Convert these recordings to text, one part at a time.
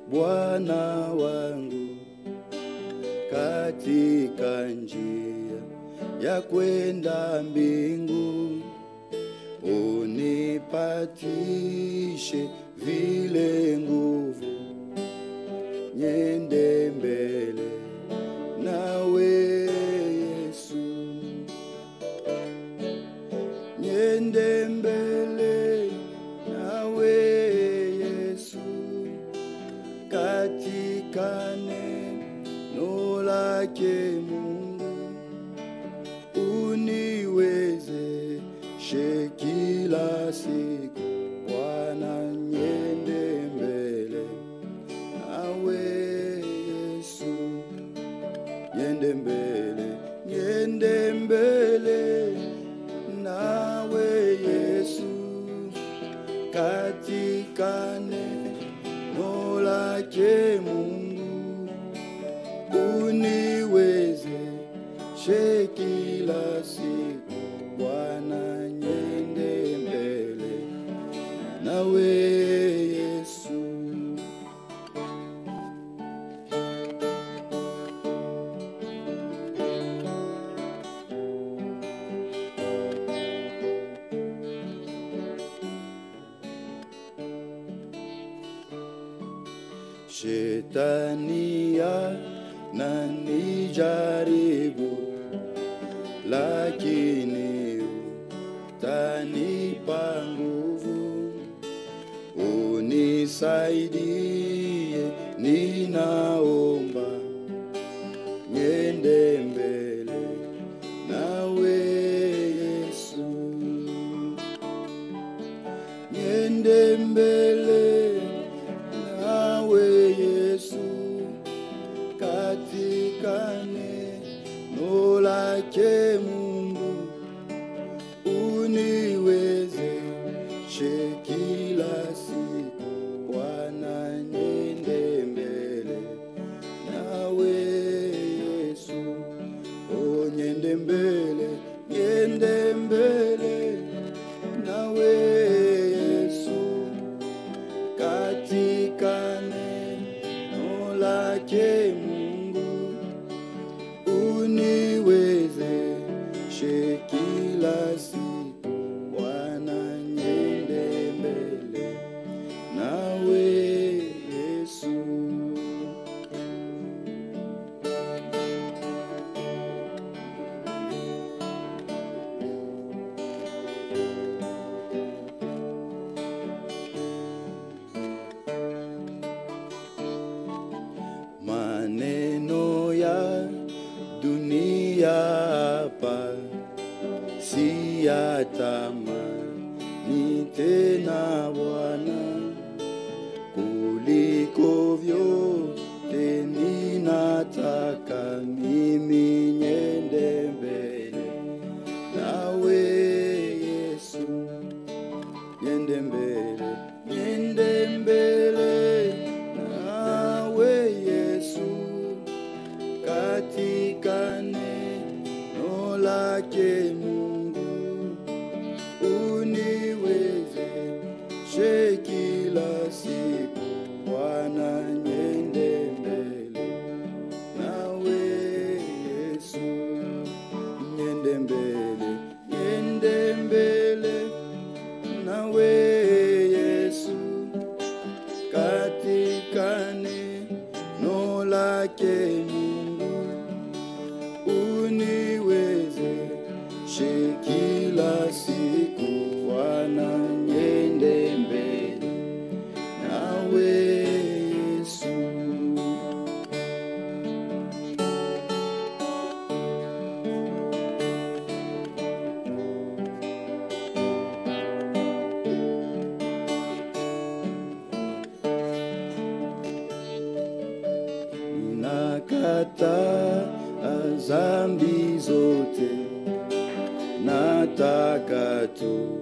Bwana wangu katika njia ya kwenda mbingu, unipatishe vile nguvu, nyende mbele nawe Yesu, nyende mbele nawe Yesu, katika neno lake Mungu uniwezeshe kila siku, Bwana, nyende mbele nawe Yesu, nyende mbele, nyende mbele nawe Yesu, katika neno lake Mungu uniwezeshe kila siku, Bwana, nyende mbele nawe Yesu. Shetani ananijaribu, lakini utanipa nguvu, unisaidie, ninaomba, nyende mbele nawe Yesu, nyende mbele nawe Yesu, katika neno lake Mungu uniwezeshe kila siku, Bwana, nyende mbele nawe Yesu, o nyende mbele, nyende mbele nawe Yesu, katika neno lake Mungu uniwezeshe kila siku, Bwana, nyende mbele nawe Yesu. maneno ya dunia hapa si ya tamani tena Bwana, kuliko vyote ninataka mimi nyende mbele nawe Yesu, nyende mbele, nyende mbele nawe Yesu, katika neno lake Mungu uniwezeshe kila siku, Bwana, nyende mbele nawe Yesu, nyende mbele, nyende mbele nawe Yesu, katika neno lake Mungu uniwezeshe kila siku, Bwana, nyende mbele nawe Yesu. Nakata dhambi zote, nataka tu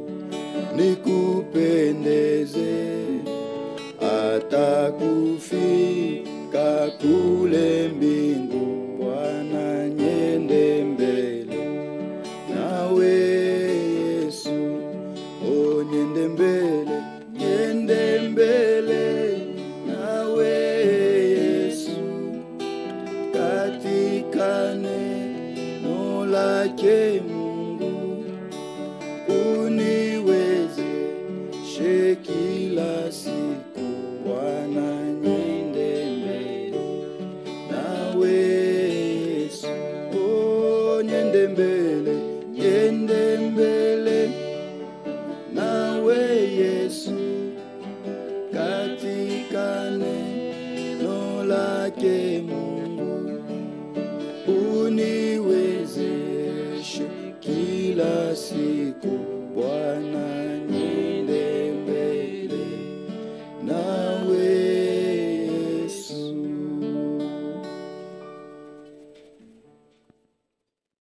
nikupendeze, hata kufika kule mbingu, Bwana, nyende mbele nawe Yesu, o nyende mbele, nyende mbele nawe lake Mungu, uniwezeshe kila siku Bwana, niende mbele nawe Yesu, oh, niende mbele, niende mbele nawe Yesu, katika neno lake Mungu, uniwezeshe kila siku Bwana